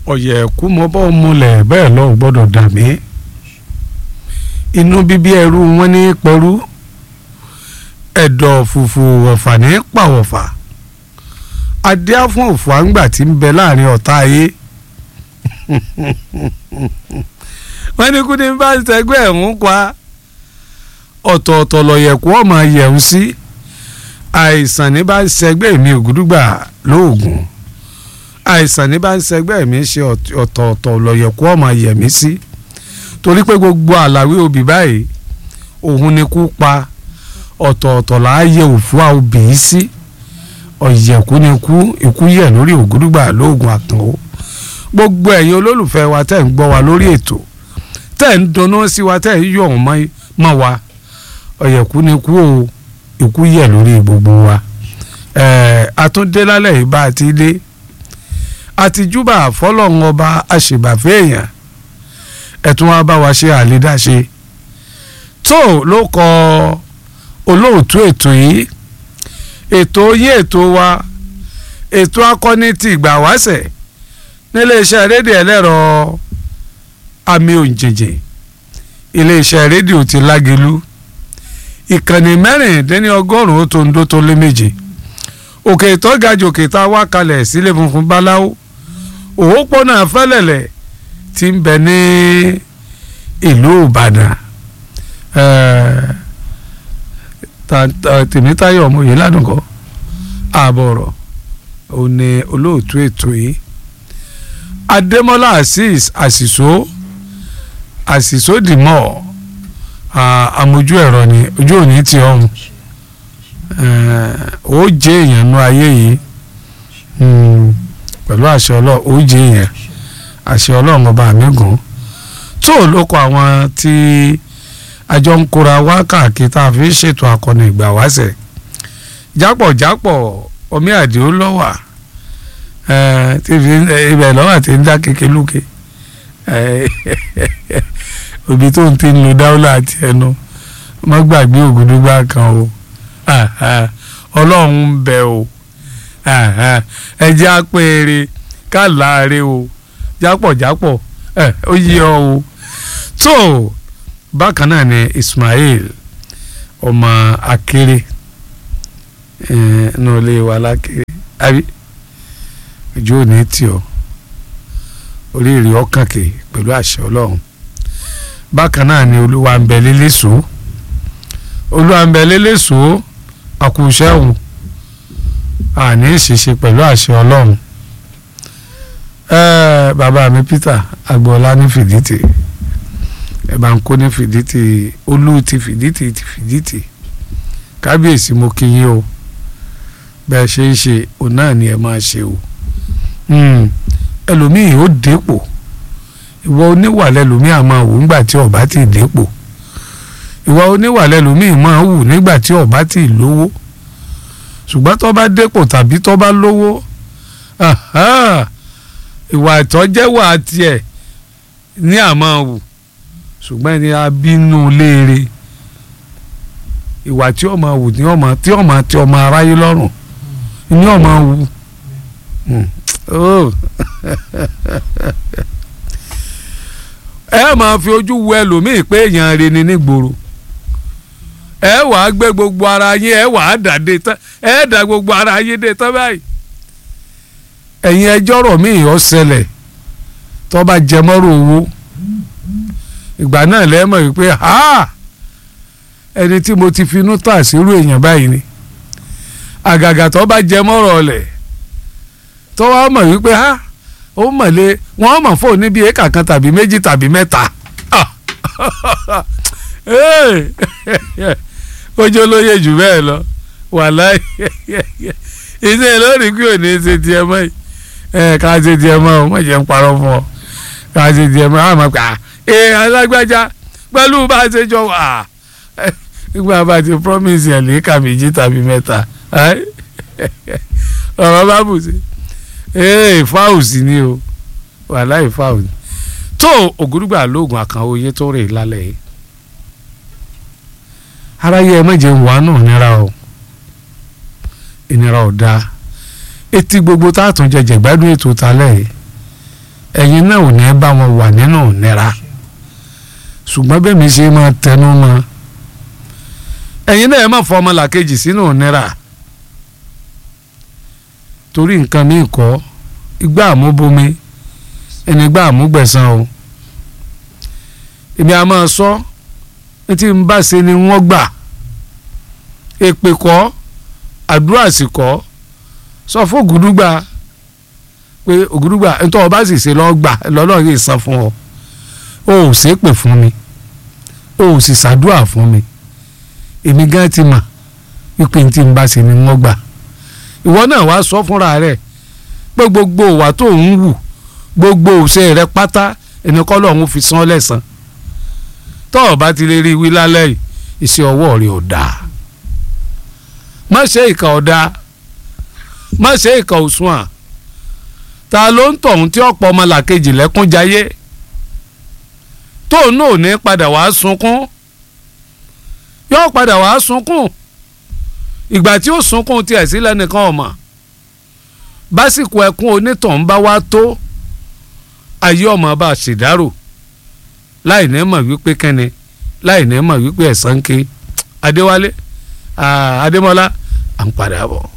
ọ̀yẹ̀kú mo bọ́ múlẹ̀ bẹ́ẹ̀ lọ gbọ́dọ̀ dà mí inú bíbí ẹrú wọn ní pẹ̀rú ẹ̀dọ̀ fùfù wọ̀fà ní pàwọ̀fà adé fún òfò àǹgbà tí ń bẹ láàrin ọ̀tá ayé wọ́n ní kú ní bá ṣẹgbẹ́ ẹ̀hún pa ọ̀tọ̀ọ̀tọ̀ lọ̀yẹ̀kú ọmọ yẹ̀hún sí àìsàn ní bá ṣẹgbẹ́ mi ògúdúgbà lóògùn àìsàn ní bá ń ṣẹgbẹ́ mi ṣe ọ̀tọ̀ọ̀tọ̀ lọ̀yẹ̀kú ọmọ yẹ̀mí sí torí pé gbogbo àlàwé obì báyìí òun ni kú pa ọ̀tọ̀ọ̀tọ̀ là á yẹ òfúà obì yìí sí ọ̀yẹ̀kú ni kú ikú yẹ̀ lórí ògúdúgbà lóògùn àkànó gbogbo ẹ̀yin olólùfẹ́ wa tẹ̀ ń gbọ́ wa lórí ètò tẹ̀ ń dunnú sí wa tẹ̀ ń yọ̀ wọ́n mọ́ wa ọ̀yẹ̀kú ni kú o ikú yẹ̀ lórí gbogbo wa ẹ̀ẹ́ àtúndé lálẹ́ yìí bá a ti dé àtijúbà fọlọ́run ọba àṣìbàfẹ́ èèyàn ẹ̀tún wa bá wa ṣe àlédáṣe tó ló kọ olóòtú ètò yìí ètò yí ètò wa ètò akọni ti ìgbà wáṣẹ̀ níléeṣẹ́ rédíò ẹlẹ́rọ àmì òǹjẹ̀jẹ̀ iléeṣẹ́ rédíò ti lágẹ̀lú ìkànnì mẹ́rìndínlọ́gọ́rùn-ún tó ń dó tó lé méje òkè ìtọ́gajù òkè tá a wá kalẹ̀ sílé funfun báláwo òwòpọ̀nà fẹ́lẹ̀lẹ̀ tí ń bẹ ní ìlú ìbàdàn tèmítáyọ̀ ọmọye ládùnkọ́ ààbọ̀rọ̀ òní olóòtú ètò yìí adémọ́lá azeez àṣìṣó àṣìṣó dìmọ̀ àmójú ẹ̀rọ ni ojú òní ti ọ̀hún ó jẹ́ èèyàn nú ayé yìí pẹ̀lú àṣẹ ọlọ́run ó jẹ́ èèyàn àṣẹ ọlọ́run ọba mi gùn tó ló kọ àwọn tí àjọ ń kóra wá káàkiri tá a fi ṣètò akọni ìgbà wáṣẹ̀ jápọ̀jápọ̀ omi àdìó lọ́wà ibẹ̀ lọ́wà tí ń dá kéke lókè òbí tó ń ti ń lo dáwọ́lá àti ẹnu má gbàgbé ògùdúgbà kan o ọlọ́run ń bẹ o ẹ jẹ́ àpẹẹrẹ ká láàárẹ̀ o jápọ̀jápọ̀ ó yí ọ o tó bákan náà ni Ismail ọmọ akéré náà lè wà lákéré àbí ojú òní tì ọ oríire ọkàn kè pẹ̀lú àṣẹ ọlọ́run bákan náà ni olúwa ń bẹ lélẹ́sọ̀ọ́ olúwa ń bẹ lélẹ́sọ̀ọ́ àkùnṣẹ́hùn àní ìṣiṣe pẹ̀lú àṣẹ ọlọ́run bàbá mi Peter agboola ní fìdítì ẹ bá ń kó ní fìdítì olú ti fìdítì ti fìdítì kábíyèsí mo kí yín o bẹ́ẹ̀ ṣe ń ṣe òun náà ni ẹ máa ṣe o ẹlòmíì ó dépò ìwọ oníwà lẹlòmíì á máa wù nígbà tí ọba ti dépò ìwà oníwà lẹlòmíì máa wù nígbà tí ọba ti lówó ṣùgbọ́n tó bá dépò tàbí tó bá lówó ìwà ìtọ́jẹ́wà tiẹ̀ ní àmọ́ wù ṣùgbọ́n ẹni abínú léere ìwà tí ọmọ wù tí ọmọ tí ọmọ tí ọmọ aráyé lọ́rùn ní ọmọ wù ẹ máa fi ojú wo ẹlòmíì pé èèyàn rẹ ni nígboro ẹ wà á gbé gbogbo ara yín ẹ wà á dà dé tán ẹ dà gbogbo ara yín dé tán báyìí ẹ̀yin ẹjọ́ rọ̀ mí ìyọ́ ṣẹlẹ̀ tó bá jẹ mọ́rọ̀ owó ìgbà náà lẹ́mọ̀ wípé ha ẹni tí mo ti finú tà sírú èèyàn báyìí ni àgàgà tó bá jẹ mọ́rọ̀ ọ̀lẹ̀ tó wá mọ̀ wípé ha ó mọ̀lé wọ́n mọ̀ fóun níbi éka kan tàbí méjì tàbí mẹ́ta ojú olóye jù bẹ́ẹ̀ lọ wàláì iṣẹ́ lórí kí ò ní ṣe tiẹ̀ mọ́ yìí ẹ ká ṣe tiẹ̀ mọ́ ọ mọ̀ jẹ́ ń parọ́ fún ọ ká ṣe tiẹ̀ mọ́ àmọ́ pé ẹ alágbájá pẹ̀lú bá a ṣe jọ wà nígbà bá ti promise ẹ̀ lè kà méjì tàbí mẹ́ta ọ̀rọ̀ bá bù sí ee fáwùsì ni o wàláì fáwùsì tó ògúrúgbà lóògùn àkànwó yẹn tó rè lálẹ́ yìí aráyé ẹ mọ̀jẹ̀ ń wà náà nira o ìnira ò dáa etí gbogbo tá a tún jẹjẹ gbádùn ètò talẹ̀ yìí ẹ̀yin náà ò ní bá wọn wà nínú ìnira ṣùgbọ́n bẹ́ẹ̀ mi ṣe máa tẹnu mọ́ ẹ̀yin náà ẹ má fọ ọmọlàkejì sínú ìnira torí nǹkan mi kọ́ igbá àmúbomi ẹni igbá àmúgbẹ̀san o èmi a máa sọ ní tí n bá ṣe ni wọ́n gbà èpè kọ́ àdúrà sì kọ́ sọ fún ògùdúgbà pé ògùdúgbà nítorí ọba sì ṣe lọ́ọ́ gbà lọ́lọ́ yìí san fún ọ o ò ṣépè fún mi o ò sì ṣàdúrà fún mi èmi gan ti mà wípé ní tí n bá ṣe ni wọ́n gbà ìwọ náà wàá sọ fúnra rẹ pé gbogbo ìwà tó ń wù gbogbo òṣè rẹ pátá ẹni kọ́ lọ́hún fi san lẹ́sàn tọ́ ọ bá ti lè rí wí lálẹ́ yìí iṣẹ́ ọwọ́ rẹ ò dáa má ṣe ìkà ọ̀dà má ṣe ìkà òsùn à ta ló ń tọ̀hún tí ọ̀pọ̀ ọmọlàkejì lẹ́kún jayé tóun náà ò ní padà wàá sunkún yóò padà wàá sunkún ìgbà tí ó sunkún tiẹ̀ sílẹ̀ nìkan ọ̀mà básìkò ẹkún onítọ̀hún bá wá tó ayé ọmọ bá ṣèdárò láì ní mọ̀ wípé kẹ́ni láì ní mọ̀ wípé ẹ̀sán ké adéwálé adémọ́lá à ń padà bọ̀.